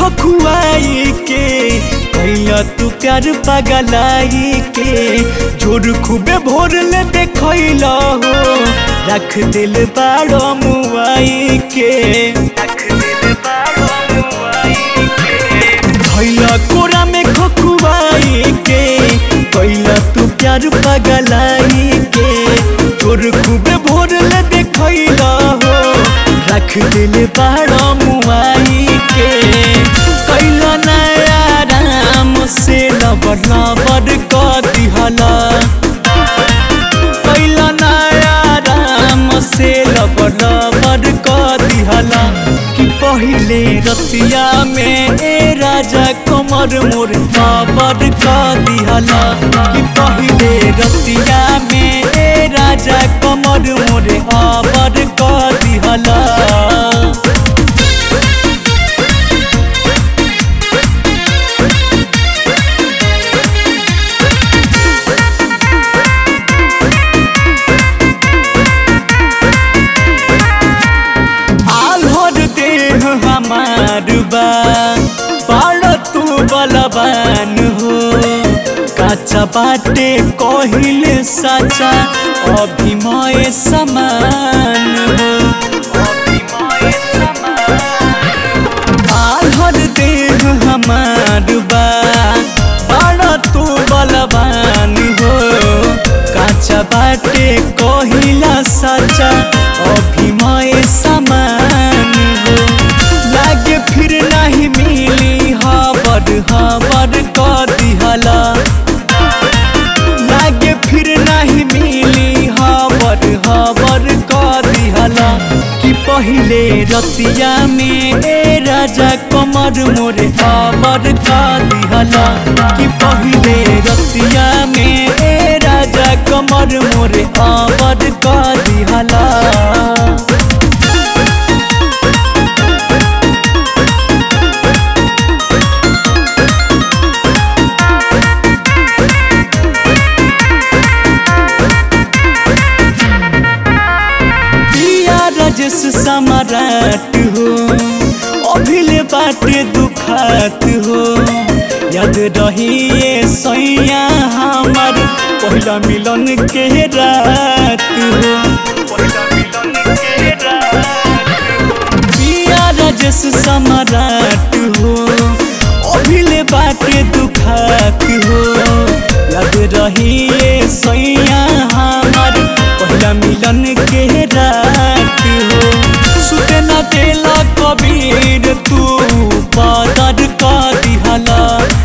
खखुआई के कैला तू प्यार पगलाई के जोर खूबे भोर ले देखैला हो रख दिल बाड़ो मुआई के रख दिल बाड़ो मुआई के भैला कोरा में खखुआई के कैला तू प्यार पगलाई के जोर खूबे भोर ले देखैला हो रख दिल बाड़ो मुआई के कैला नया राम से लबर लबर क दिहला कैला नया राम से लबर लबर क दिहला कि पहिले रतिया में ए राजा कमर मोर लबर क दिहला कि पहिले रतिया में ए राजा कमर मोर आबर क दिहला आल्हर देह हमार बा पाड़ तू बलवान हो काचा बाटे कहिले साचा अभिमय समान हो अभिमय आल्हर देह हमार बा पाड़ तू बलवान हो काचा बाटे कहिला साचा अभिमय समान हो लागे फिर नहीं मिली हबर हबर क दिहला लागे फिर नहीं मिली हबर हबर क दिहला कि पहिले रतिया में ए राजा कमर मोरे हबर क दिहला कि पहिले रतिया में ए राजा कमर मोरे हबर क दिहला पिया राजेश सम्राट हो अभिले बाटे दुखात हो याद रहिए सैया हमार पहला मिलन के रात हो पहला मिलन के रात पिया राजेश सम्राट हो अभिले बाटे दुखात हो याद रहिए सैया हमार पहला मिलन के रात हो सुते न देला कबीर तू पादर का दिहला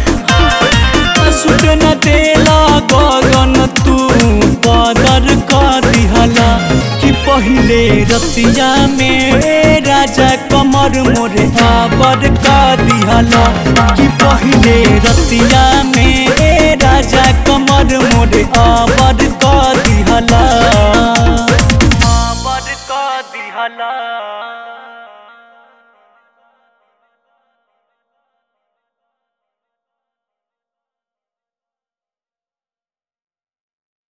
सुते न देला गगन तू पादर का दिहला कि पहिले रतिया में ए राजा कमर मोरे आबर का दिहला कि पहिले रतिया में ए राजा कमर मोरे आबर